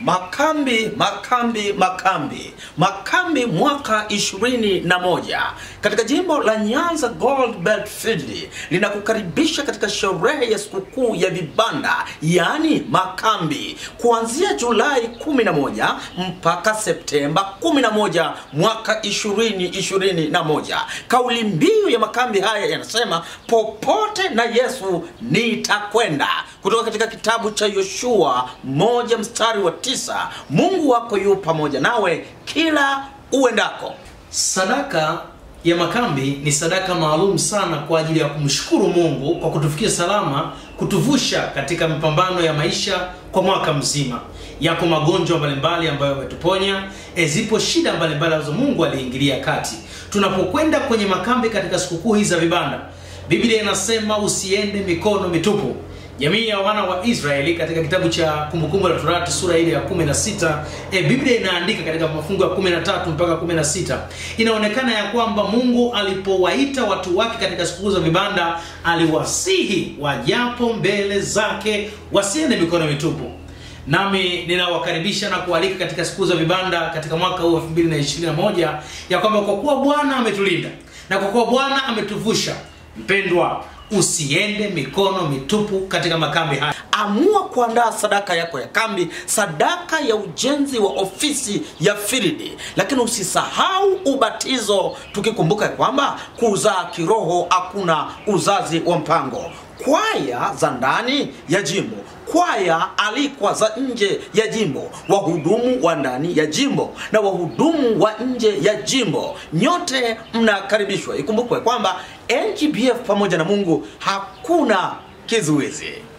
Makambi, makambi, makambi, makambi mwaka ishirini na moja katika jimbo la Nyanza Gold Belt Field linakukaribisha katika sherehe ya sikukuu ya vibanda, yaani makambi, kuanzia Julai 11 mpaka Septemba 11 mwaka 2021. Kauli mbiu ya makambi haya yanasema popote na Yesu nitakwenda, kutoka katika kitabu cha Yoshua moja mstari wa tisa. Mungu wako yu pamoja nawe kila uendako. Sadaka ya makambi ni sadaka maalum sana kwa ajili ya kumshukuru Mungu kwa kutufikia salama, kutuvusha katika mapambano ya maisha kwa mwaka mzima. Yako magonjwa mbalimbali ambayo yametuponya, e, zipo shida mbalimbali ambazo Mungu aliingilia kati. Tunapokwenda kwenye makambi katika sikukuu hizi za vibanda, Biblia inasema usiende mikono mitupu. Jamii ya wana wa Israeli katika kitabu cha Kumbukumbu la Torati sura ile ya 16, e, Biblia inaandika katika mafungu ya 13 mpaka 16, inaonekana ya kwamba Mungu alipowaita watu wake katika sikukuu za vibanda, aliwasihi wajapo mbele zake wasiende mikono mitupu. Nami ninawakaribisha na kualika katika siku za vibanda katika mwaka huu 2021 ya kwamba kwa kuwa Bwana ametulinda na kwa kuwa Bwana ametuvusha, mpendwa, usiende mikono mitupu katika makambi haya. Amua kuandaa sadaka yako ya kambi, sadaka ya ujenzi wa ofisi ya firidi, lakini usisahau ubatizo, tukikumbuka kwamba kuzaa kiroho hakuna uzazi wa mpango. Kwaya za ndani ya jimbo kwaya alikwa za nje ya jimbo, wahudumu wa ndani ya jimbo na wahudumu wa nje ya jimbo, nyote mnakaribishwa. Ikumbukwe kwamba NGBF pamoja na Mungu hakuna kizuizi.